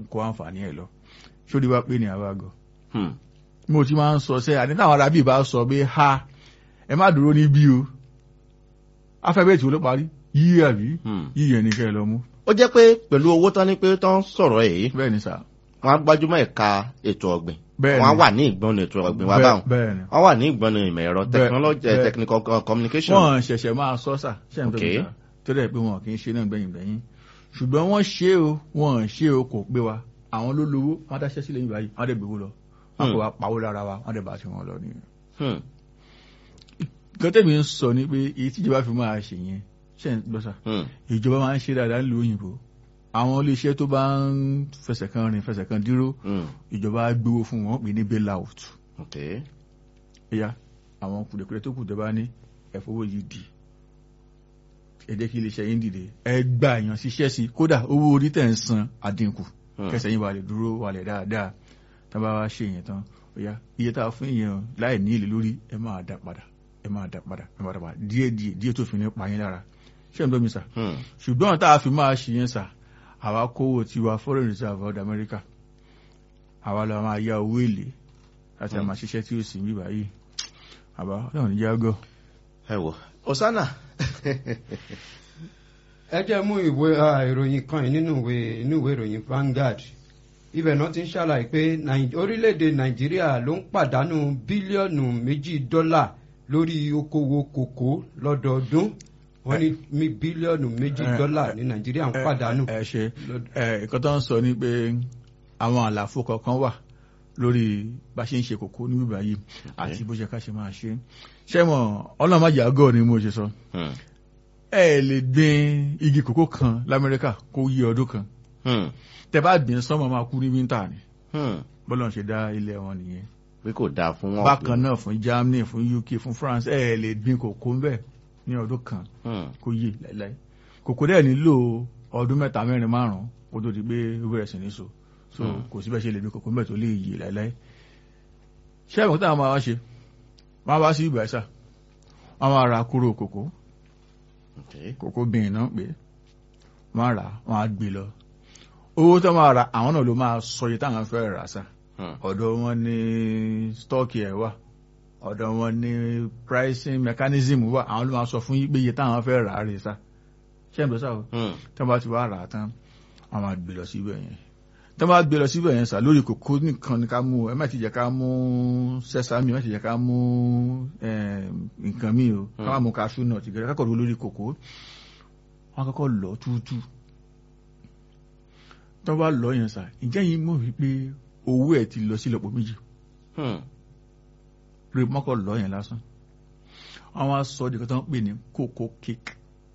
ń kó àǹfààní ẹ̀ lọ ṣódì wá pé ní àbágọ. Hmm. mo ti máa ń sọ sẹ́ àní táwọn arábì bá sọ pé ha ẹ má dúró níbí o afẹ́bẹ́ẹ̀tì wo ló parí yíyí àbí Hmm. yíyí ẹni kẹ́ ẹ lọ mú. ó jẹ́ pé pẹ̀lú owó tán ní pé tán sọ̀rọ̀ èyí bẹ́ẹ̀ ni sà wọ́n á gbájúmọ́ ẹ̀ka ètò ọ̀gbìn bẹ́ẹ̀ wọ́n á ni wà ní ìgbọ́nù ètò ọ̀gbìn wá Bẹ́ẹ̀- báwọn bẹ́ẹ̀ ni wọ́n wà ní ìgbọ́nù ìmọ̀ ẹ̀rọ Bẹ́ẹ̀- technology bẹ́ẹ̀- technical co- communication. wọ́n ṣẹ̀ṣẹ̀ máa sọ sà ṣe ń Ok. bẹ̀rẹ̀ sà tó dẹ̀ pé wọn kì í ṣe náà gbẹ̀yìn gbẹ̀yìn ṣùgbọ́n wọ́n ṣe o wọ́n ṣe o kò pé wa àwọn ló lówó wọ́n dáṣẹ́ sílẹ̀ yìí báyìí wọ́n dẹ̀ gbowó lọ wọ́n kò wá pawó lára wa wọ́n dẹ̀ bá ti wọn lọ nìyẹn. Hmm. gọ́tẹ́mi ń sọ ni pé èyí tíjọba fi máa ṣe yẹn ṣe ń gbọ́ sà Hmm. ìjọba máa ń ṣe dáadáa nílùú òyìnbó àwọn iléeṣẹ́ tó bá ń fẹsẹ̀ kan rìn fẹsẹ̀ kan dúró Hmm. ìjọba á gbowó fún wọn pè ní bail out ok ẹ̀yà àwọn kùdẹ̀kùdẹ̀ tó kù tẹ́ bá ní ẹ̀fọwọ́ yìí dì ẹ jẹ́ kí iléeṣẹ́ yín dìde ẹ gba èèyàn ṣiṣẹ́ sí kódà owó orí tẹ̀ ń san àdínkù Hmm. kẹsẹ̀ yín wà lè dúró wà lè dáadáa tá a bá wá ṣe yẹn tán ẹ̀yà iye tá a fún yẹn láì ní èlé lórí ẹ máa dá padà ẹ máa dá padà ẹ máa dá padà díẹ̀ díẹ̀ díẹ̀ tó fi ní pa yín lára ṣé ń dọ́ mi sà Hmm. ṣùgbọ́n tá a fi máa ṣe yẹn sà àwa kówó tiwa foreign reserve of America àwa la máa yá owó èlé láti Hmm. àmà ṣiṣẹ́ tí ó sì ń bí báyìí àbá ọlọ́run ní jágọ́. ẹ wò osana ẹ jẹ́ mú ìwé ah, ìròyìn kan yìí nínú ìwé inú ìwé ìròyìn Vanguard ibẹ̀ náà ti ń ṣàlàyé pé Nàì- orílẹ̀-èdè Nàìjíríà ló ń pàdánù bílíọ̀nù méjì dọ́là lórí okòwò kòkó lọ́dọọdún wọ́n ní mi bílíọ̀nù méjì Eh, dọ́là eh, ní Nàìjíríà ń pàdánù. ẹ ṣe lọ́d- ẹ nǹkan tó ń sọ ni pé àwọn àlàfo kọ̀ọ̀kan wà lórí bá ṣe ń ṣe kòkó ní bíbá yìí àti bó ṣe ká ṣe máa ṣe ṣé mọ̀ ọlọ́mọdé àgọ́ ni mo ṣe sọ Hmm. ẹ lè gbin igi kòkó kan l'Amẹ́ríkà kó yí ọdún kan Hmm. tẹ bá gbìn sọ́mọ máa kú ní wíńtà ni Hmm. bọ́lá ń ṣe dá ilẹ̀ wọn nìyẹn pé kò dáa fún wọn. bákan náà fún Germany fún UK fún France ẹ lè gbin kòkó ń bẹ̀ ní ọdún kan Hmm. kó yé láíláí kòkó dẹ̀ nílò ọdún mẹ́ta mẹ́rin márùn-ún kó tó di pé ó bẹ̀rẹ̀ sí ní so so Hmm. kò síbẹ̀ ṣe lè gbin kòkó ń bẹ̀ tó lè yé láíláí ṣé ẹ̀mọ́ táwọn máa wá ṣe máa wá sí ìgbà ẹ̀sà wọ́n máa ra kúrò kòkó ok kòkó bìnrin náà pé wọ́n rà wọ́n á gbé lọ owó tó máa ra àwọn náà ló máa sọ iye táwọn fẹ́ rà sá Hmm. ọ̀dọ̀ wọn ní stọ́ọ̀kì ẹ̀ wà ọ̀dọ̀ wọn ní pricing mechanism wà àwọn ló máa sọ fún yín pé iye táwọn fẹ́ rà á rè sá ṣé ń bẹ sáà o Hmm. tí wọ́n bá ti wá rà á tán wọ́n máa gbé lọ síbẹ̀ yẹn tí wọ́n bá gbé lọ síbẹ̀ yẹn sá lórí kòkó nìkan ni ká mú ẹ má ti jẹ́ ká mú sẹ́sámì ẹ má ti jẹ́ ká mú eh, nǹkan míì o ká má mú kaṣú náà ti gẹ̀rẹ́ kákọ̀ọ́ lórí kòkó wọ́n kọ́kọ́ lọ túútú tó bá lọ yẹn sá ǹjẹ́ yìí mọ̀ wípé owó ẹ̀ ti lọ sí ìlọ́po méjì Hmm. rí mọ́kọ̀ lọ yẹn lásán àwọn aṣọ ìdíkan tó ń pè ní kókó cake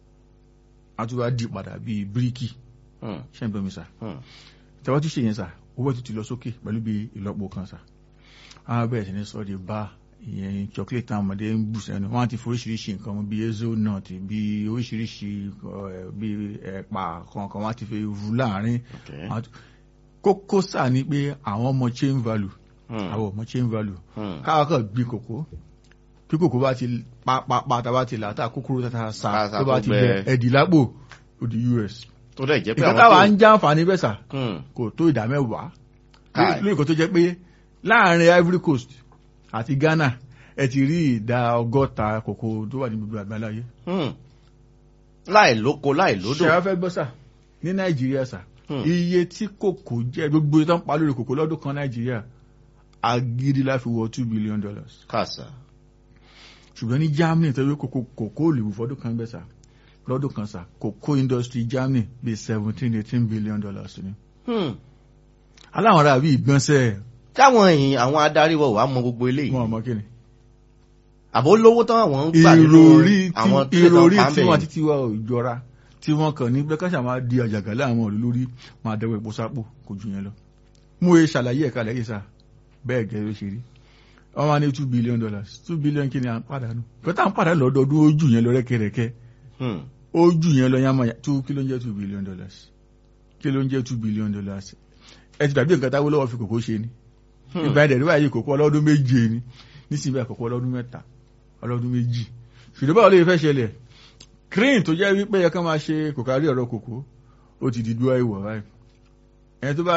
àtúwá di padà bíi bíríkì Hmm. ṣe ń bọ́ mi sá Hmm. tẹ́wọ́ tún ṣe yẹn sá owó ẹ̀ tún ti lọ sókè pẹ̀lú bíi ìlọ́po kan sá àwọn bẹ̀rẹ̀ sí ní sọ di bá ìyẹn chocolate táwọn ọmọdé ń bù sẹ́nu wọ́n á ti foríṣiríṣi nǹkan mu bíi ezo nut bíi oríṣiríṣi eh, bíi ẹ̀pà kankan wọ́n á ti fi rú láàrin ok Àwọn tó- kókó sáà ni pé àwọn ọmọ chain value Hmm. àwọn ọmọ chain value Hmm. káwọn kan gbin kòkó kí kòkó bá ti pápá tá bá ti là tá kúkúrú tá tá sa Tá- tá tó bá tó ti gbẹ. bẹ ẹdì lápò ó di US tó dẹ̀ jẹ́ pé ìkan àwọn táwa tó- ń já àǹfààní bẹ́ẹ̀ sà Hmm. kò tó ìdá mẹ́wàá Káì. lórí kan tó jẹ́ pé láàrin Ivory Coast àti Ghana ẹ ti rí ìdá ọgọ́ta kòkó tó wà ní gbogbo àgbáláyé Hmm. láì lóko láì lódò. ṣe wá fẹ́ gbọ́ sà ní Nàìjíríà sà Hmm. iye tí kòkó jẹ́ gbogbo ìtàn pa lórí kòkó lọ́dún kan Nàìjíríà agídí láfi wọ two billion dollars kàṣà. ṣùgbọ́n ní Germany tó yẹ kòkó kòkó òlìwò fọdún kan gbẹ́sà lọ́dún kan sà kòkó industry Germany bíi seventeen eighteen billion dollars ni. Hmm. aláwọn ará bíi ìgbọ̀nsẹ̀ táwọn èèyàn àwọn adarí wọ̀ wá mọ gbogbo eléyìí. wọn ọmọ kíni. àbò lówó tán àwọn ń gbà nínú ìròrí àwọn tí tó lè ìròrí tán tí wọn pàmbẹ́. títí wa ò jọra tí wọn kàn ní blẹkàṣà máa di àjàgà láwọn òlú lórí máa dẹwọ epo sápò kò jù yẹn lọ. mú e ṣàlàyé ẹ̀ka lẹ́yìn sá bẹ́ẹ̀ gẹ́gẹ́ ló ṣe rí wọ́n máa ní two billion dollars two billion kí ni à ń pàdánù kọ́tà ń pàdánù lọ́dọọdún ó jù yẹn lọ rẹ́kẹrẹ́kẹ́ Hmm. ó jù yẹn lọ yánmọ́ two kí ló ń jẹ́ two billion dollars kí ló ń jẹ́ two billion dollars ẹ ti dàbí nǹkan táwọn lọ́wọ́ fi kòkó ṣe ni Hmm. ìgbà ẹ̀dẹ̀ níwáyé yìí kòkó ọlọ́dún méje ni nísìnyí àkókò ọlọ́dún mẹ́ta ọlọ́dún méjì ṣùgbọ́n báwo lè fẹ́ ṣẹlẹ̀ crane tó jẹ́ wípé yẹ ká máa ṣe kòkárí ọ̀rọ̀ kòkó ó ti di dúró ìwọ̀ báyìí ẹni tó bá